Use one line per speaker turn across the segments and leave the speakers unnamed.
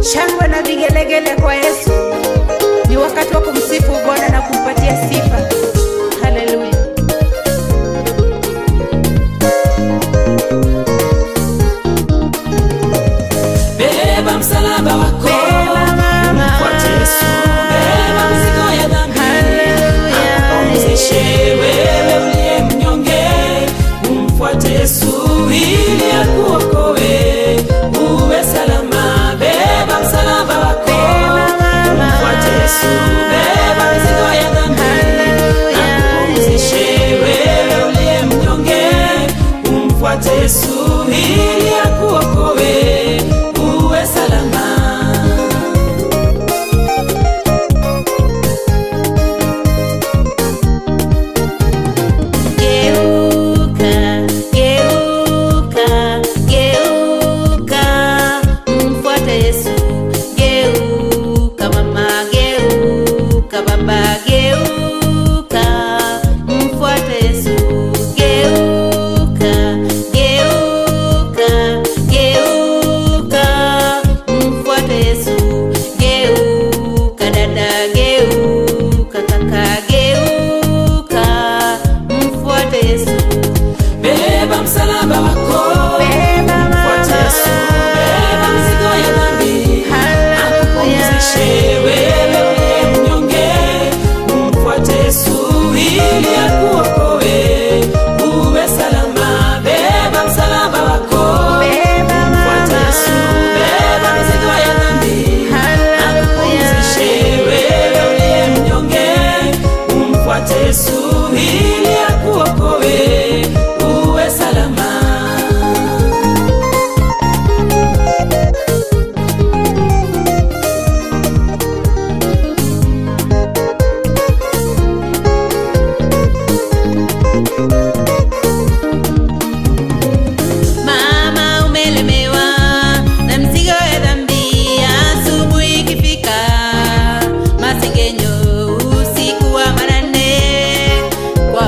shangwe na vigelegele kwa Yesu. Ni wakati wa kumsifu Bwana na kumpatia sifa. Haleluya.
Beba msalaba wako,
Beba mama.
mfuate Yesu. Beba mizigo ya dhambi,
Haleluya.
akupumzishe wewe uliye mnyonge. Umfuate Yesu ili akuokoe, uwe salama. Beba msalaba wako,
Beba mama.
mfuate Yesu. Beba mizigo ya dhambi,
Haleluya.
akupumzishe wewe uliye mnyonge. Umfuate Yesu ili akuokoe, uwe salama.
Geuka, geuka, geuka, mfuate Yesu. Geuka mama, geuka baba, geuka, mfuate Yesu. Geuka, geuka, geuka, mfuate Yesu. Geuka dada, geuka kaka, geuka, mfuate Yesu.
Beba msalaba wako,
Beba
mfuate Yesu. Beba mizigo ya dhambi, akupumzishe wewe uliye mnyonge. Umfuate Yesu ili akuokoe, uwe salama. Beba msalaba wako, mfuate Yesu. Beba mizigo ya dhambi, akupumzishe wewe uliye mnyonge. Umfuate Yesu ili akuokoe, uwe salama.
Mama umelemewa na mzigo ya dhambi, asubuhi ikifika, masengenyo usiku wa manane, kwa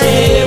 akupumzishe